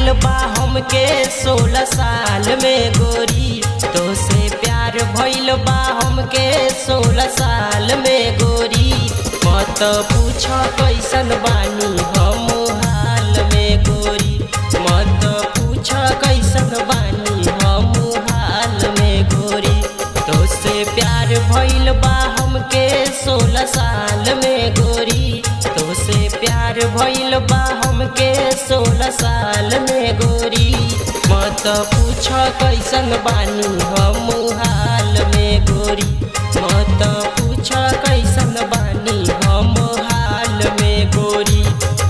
भइल बा हमके सोलह साल में गोरी तो से प्यार भइल बा हमके सोलह साल में गोरी मत पूछ कैसन बानी हम हाल में गोरी मत पूछ कैसन बानी हम हाल में गोरी तो से प्यार भइल बा हमके सोलह साल में गोरी तो से प्यार भइल बा हमके सोलह साल में गोरी मत पूछ कैसन बानी हम हाल में गोरी मत पूछ कैसन बानी हम हाल में गोरी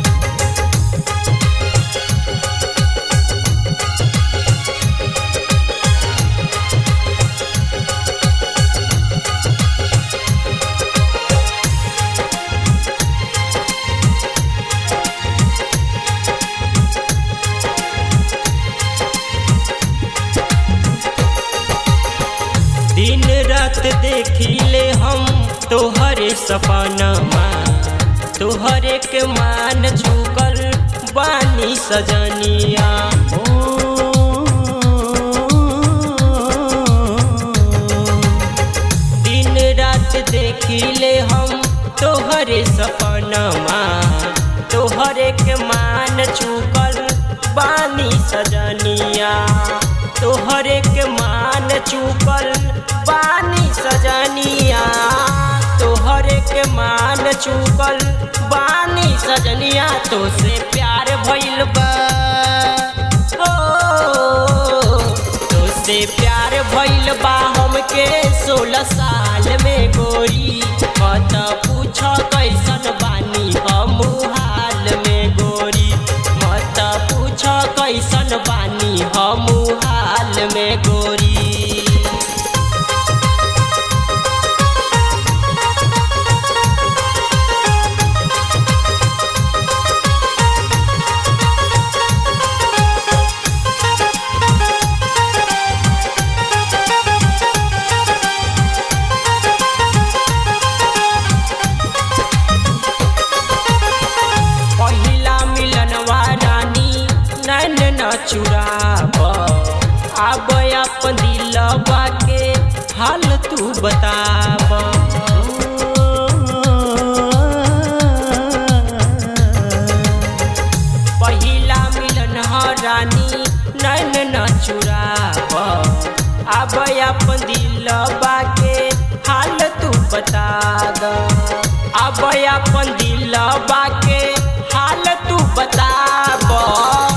दिन रात देखिले हम तोहरे सपनमा तोहरे के मान झुकल बानी सजनिया दिन रात देखिले हम तोहरे सपनमा तोहरे के मान झुकल बानी सजनिया तोहरे के मान चुकल बानी सजनिया तोहरे के मान चुकल बानी सजनिया तो से प्यार भइल बा ओ, तो से प्यार भइल बा हमके सोलह साल में गोरी मत पूछ कैसन बानी हम हाल में गोरी मत पूछ कैसन बानी हम हाल में गोरी पहिला मिलनवा रानी नैन न चुराब आब अपन दिलवा के हाल तू बताब पहिला मिलन ह रानी नैन न चुराब आब अपन दिलवा के हाल तू बता द अब अपन दिलवा के हाल तू बताब